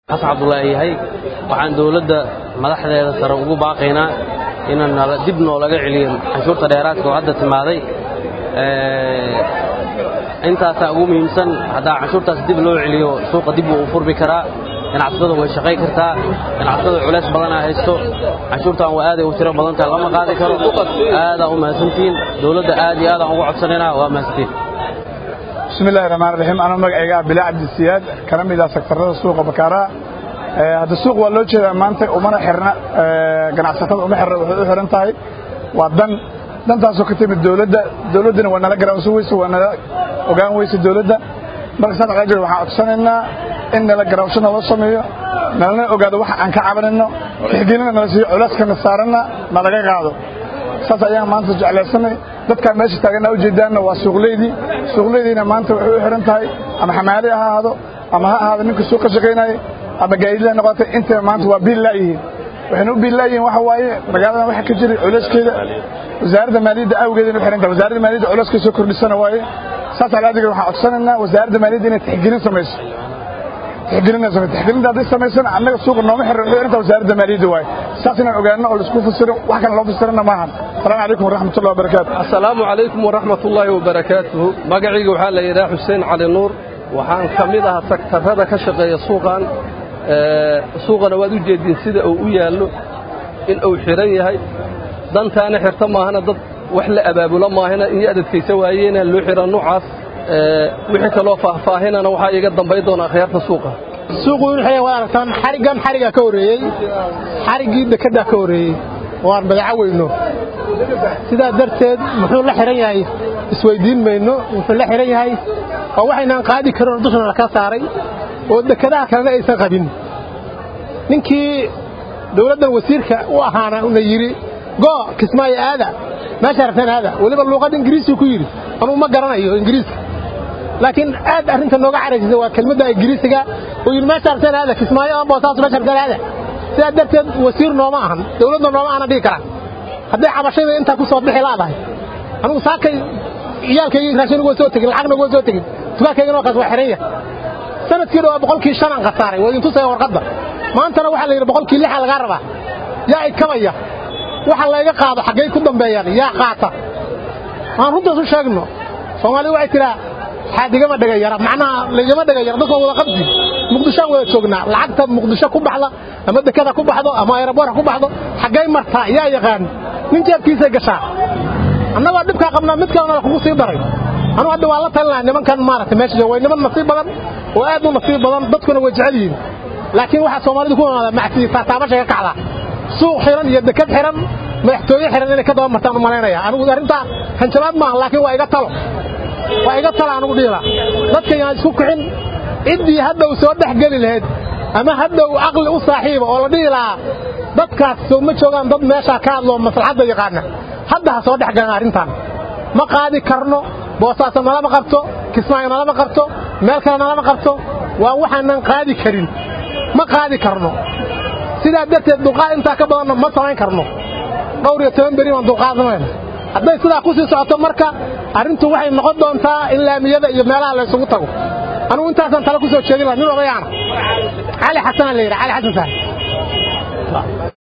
xasan cabdulaahi yahay waxaan dowladda madaxdeeda sare ugu baaqaynaa inaan dib noolaga celiyo canshuurta dheeraadka oo hadda timaaday intaasaa ugu muhiimsan haddaa canshuurtaas dib loo celiyo suuqa dib wuu u furmi karaa ganacsatada way shaqay kartaa ganacsatada culays badanaa haysto canshuurtaan waa aaday u tiro badan tahay lama qaadi karo aadaan u mahadsantihiin dowladda aad iyo aadaan ugu codsanaynaa waa mahadsantiin bismi illahi raxmaan raxiim anuu magacayga ah bilaa cabdisiyaad kana mid ah sektarada suuqa bakaaraha hadda suuq waa loo jeedaa maanta umana xirna ganacsatada uma xirna waxay u xiran tahay waa dan dantaasoo ka timid dowladda dowladdana waa nala garaansan weyse waa nala ogaan weyse dowladda marka saas alaa jir waxaan codsanaynaa in nala garaawsho naloo sameeyo nalana ogaado waxa aan ka cabanayno tixgelina nala siiyo culeyskana saaranna nalaga qaado saas ayaan maanta jeclaysanay dadkaan meesha taaganaa ujeedaanna waa suuqleydii suuqleydiina maanta waxay u xiran tahay ama xamaali ha ahaado ama ha ahaado ninka suuq ka shaqaynaya ama gaadidla noqotay intaba maanta waa biil laayihiin waxayna u biil laayihiin waxa waaye magaaladan waxa ka jiray culeyskeeda wasaaradda maaliyadda awgeeda inu xiran tahay wasaaradda maaliyadda culeyska soo kordhisana waaye saas alaadiga waxaan codsanaynaa wasaaradda maaliyadda inay tixgelin samayso tixgelinna samayso tixgelinta hadday samaysana annaga suuqa nooma xiran wuxuu xiran tahay wasaaradda maaliyadda waaye saas inaan ogaano oo laisku fasiro wax kale loo fasirana maahan asalaamu calaykum waraxmatullahi wabarakaatu assalaamu calaykum waraxmatullaahi wabarakaatuhu magacayga waxaa la yidhaha xuseen cali nuur waxaan ka mid ahaa sektarada ka shaqeeya suuqan suuqana waad u jeediin sida uu u yaallo in uu xidhan yahay dantaana xirta maahana dad wax la abaabulo maahana iyo adadkaysa waayeena loo xidha nuucaas wixii kaloo faahfaahinana waxaa iiga dambay doona akhyaarta suuqa suuqu wuxuu waa aragtaan xariggan xarigaa ka horreeyey xariggii dekeddaa ka horreeyey waan badaco weyno sidaa darteed muxuu la xidhan yahay isweyddiin mayno wuxuu la xidhan yahay oo waxaynaan qaadi karin oo dushana laka saaray oo dekedaha kalena aysan qabin ninkii dawladdan wasiirka u ahaana una yidhi goo kismaayo aada meesha rabtaan aada weliba luuqad ingiriisii ku yidhi anuu ma garanayo ingiriiska laakiin aad arrinta nooga caraysisa waa kelmadda ingiriisiga oo yidhi meesha rabtaan aada kismaayo ama boosaasu meesha rabtaan aada sidaa darteed wasiir nooma ahan dawladda nooma ahana dhigi karaa hadday cabashayda intaa ku soo bixi laadahay anugu saakay ciyaalkaygii raashin uga soo tegin lacagna uga soo tegin dukaankaygana waa kaas waa xiran yahay sanadkii dhawaa boqolkii shanaan khasaaray waa idin tusaya warqadda maantana waxaa la yidhi boqolkii lixa lagaa rabaa yaa ikabaya waxa layga qaado xaggay ku dambeeyaan yaa qaata aan runtaas u sheegno soomaalidu waxay tidhaa xaadigama dhegayara macnaha laygama dhegayara dadka wada qabdi muqdishoaan wada joognaa lacagta muqdisho ku baxda ama dekada ku baxdo ama aeroboorka ku baxdo xaggay martaa yaa yaqaan nin jeebkiisay gashaa annagoo dhibkaa qabnaa mid kalena kugu sii daray anugu hadda waa la talinaha nimankan maaragtay meesha way niman nasiib badan oo aad u nasiib badan dadkuna way jecel yihiin laakiin waxaa soomaalidu ku imaada macsi taataabashay ka kacdaa suuq xiran iyo dekad xiran madaxtooye xiran inay ka daba martaan u malaynaya anigu arrintaa hanjabaad maaha laakiin waa iga talo waa iga talo anugu dhiila dadka yaan isku kixin ciddii hadhow soo dhex geli lahayd ama hadhow caqli u saaxiiba oo la dhihi lahaa dadkaas soo ma joogaan dad meeshaa ka hadloo maslaxadda yaqaana hadda ha soo dhex galan arrintan ma qaadi karno boosaaso nalama qabto kismaayo nalama qabto meel kale nalama qabto waa waxaanan qaadi karin ma qaadi karno sidaa darteed dulqaad intaa ka badanna ma samayn karno dhowr iyo toban beri baan dulqaadnamayna hadday sidaa ku sii socoto marka arrintu waxay noqon doontaa in laamiyada iyo meelaha la ysugu tago anugu intaasaan tale ku soo jeedin laha nin odayaana cali xasanaa la yidhaha cali xasan saahib